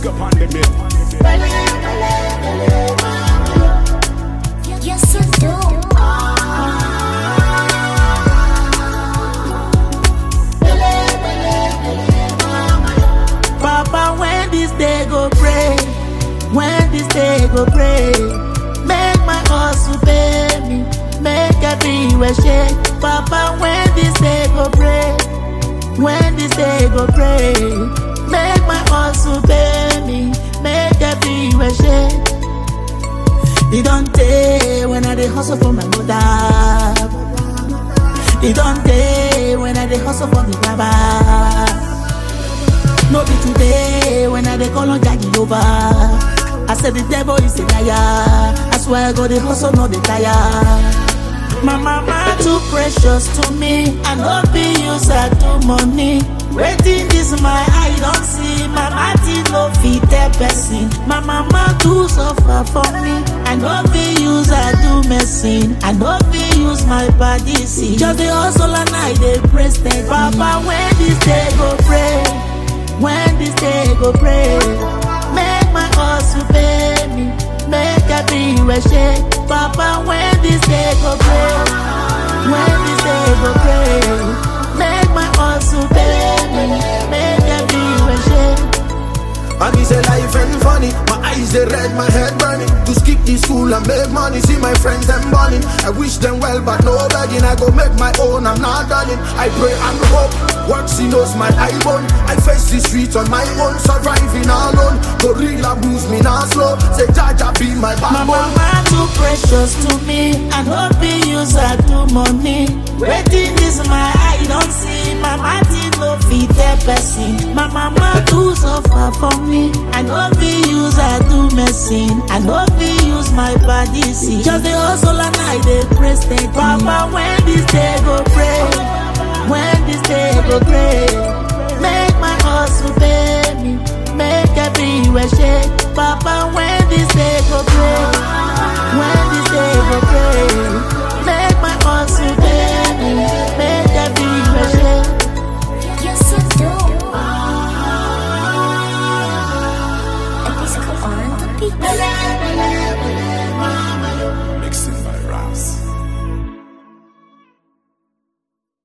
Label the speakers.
Speaker 1: Big up on the bill.
Speaker 2: Yes, you do.
Speaker 3: Papa, when this day go pray, when this day go pray, make my hustle pay me, make everywhere shake. Papa, when this day go pray, when this day go pray, make my hustle pay me, make everywhere shake. It don't take when I dey hustle for my mother. It don't take when I dey hustle for the baba. No be today when I dey call on Jackie over. I said the devil is a liar. I swear I go the hustle, no the tire. My mama too precious to me. I no be use her do money. Waiting this my eye don't see. My party no fit tell person. My mama too suffer for me. I no be use her do medicine. I no be use my body see. Just the hustle and I dey pray steady. Papa when this day go pray. When this day go pray, make my hustle pay me, make everywhere shake. Papa, when this day go pray, when this day go pray, make my hustle pay me, make everywhere shake.
Speaker 4: I be say life ain't funny. My eyes they red, my head burning. To skip this school and make money. See my friends them burning. I wish them well, but no begging. I go make my own. I'm not darling. I pray and hope. Work see knows my eye bone. I face the streets on my own, surviving alone. Gorilla boost me now slow. Say Jaja be my
Speaker 3: My
Speaker 4: backbone.
Speaker 3: mama too precious to me. I no be use her do money. Waiting this my eye don't see. My party no fit tell person. My mama too suffer for me. I no be use her do medicine. I no be use my body see. Just the hustle and I dey pray steady. Papa when this day go pray, when this day go pray,